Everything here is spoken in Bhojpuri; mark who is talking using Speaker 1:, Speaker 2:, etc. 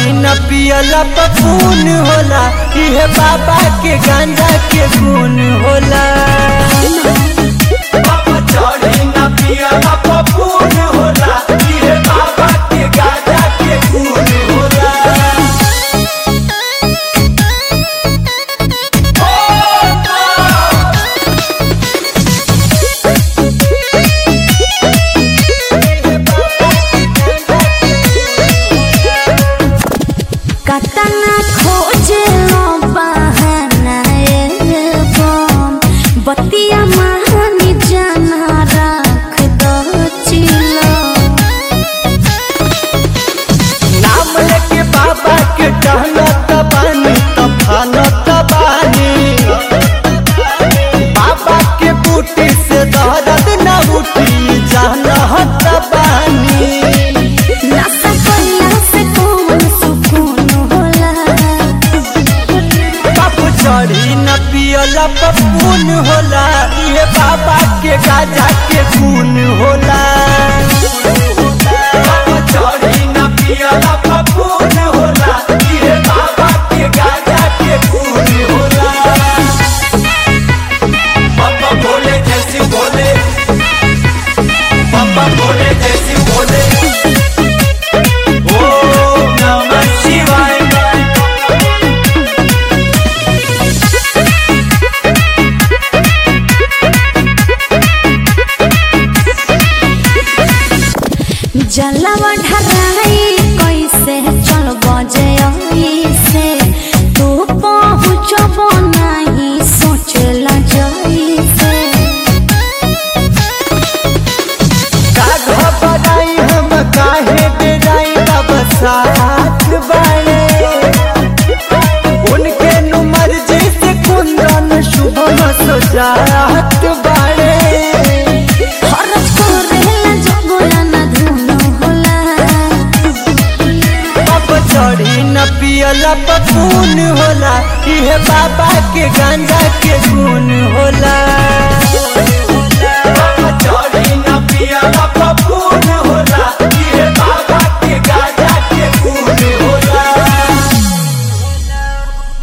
Speaker 1: चढ़ी न पियला पपून होला इहे बाबा के गांजा के गुण होला बाबा चढ़ी न पियला पपून होला इहे बाबा के गांजा के गुण होला
Speaker 2: कतना खोजे लो बहाना एल्बम बतिया महानी जाना रख दो चिलो
Speaker 1: नाम लेके बाबा के टहलत बानी तफानत बानी बाबा के बूटी से दर्द न उठी जानत बानी
Speaker 2: नशा कइला से कौन सुकून होला
Speaker 1: बाप चढ़ी न पियला पपून होला ये बाबा के गाजा के खून होला बाप चढ़ी न पियला पपून होला ये बाबा के गाजा के खून होला पापा बोले जैसे बोले पापा बोले जैसे बोले ओम नमः शिवाय
Speaker 2: जलवा ढराई कैसे चल बजे से तू पहुँचब नहीं सोचला जैसे
Speaker 1: का घबराई हम काहे डराई अब साथ बाड़े उनके नु मर्जी से कुंदन शुभम सजात बाड़े
Speaker 2: खरच करेला जगला न धुनो होला
Speaker 1: अब चढ़ी न पियला पपून होला इहे बाबा के गांजा के गुण होला